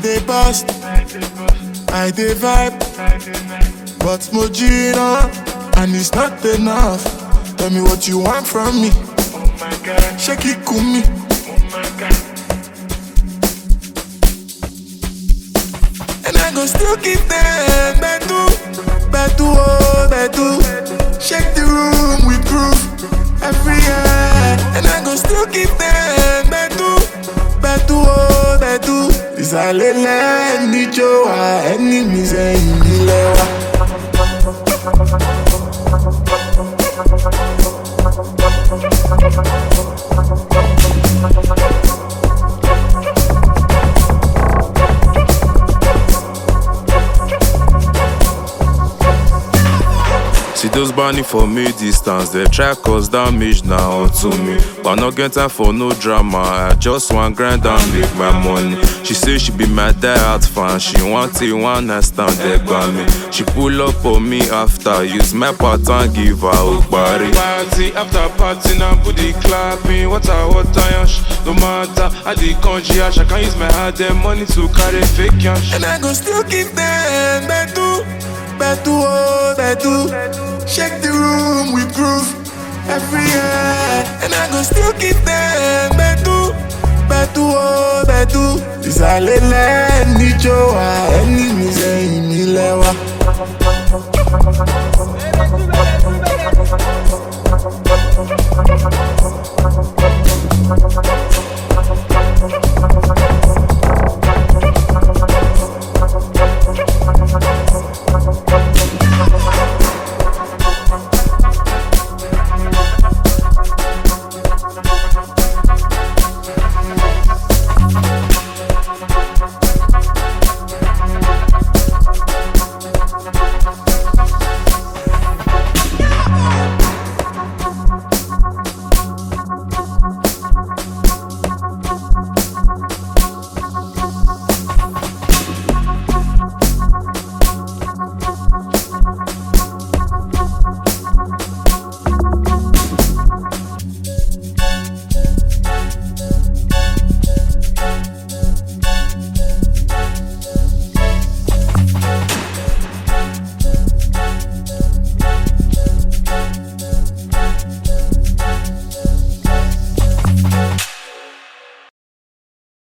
dey bust, I dey vibe, but Mojina, and it's not enough. Tell me what you want from me. Shake it, kumi. And I go still keep them bedu, bedu, oh, bedu. Shake the room with groove every year. And I go still keep them bedu, bedu, oh, bedu. Ìsàlẹ̀lẹ̀ níjó wa, ẹni mi sẹ́yìn nílẹ̀ wa. See those burning for me distance, they try cause damage now to me. But no get time for no drama, I just want grind and make my money. She say she be my diehard fan, she want it one night stand there by me. She pull up on me after, use my pattern, give her a body. Party after party now booty clapping Water, water, yash No matter how the country yash I can use my hard earned money to carry fake cash And I go still keep them bedu, bedu, oh, bedu. Shake the room with groove every year. And I go still keep them bedu, bedu, oh, bedu. Ìsàlẹ̀lẹ̀ níjó wa, ẹni mi sẹ́yìn mi lẹ́wà.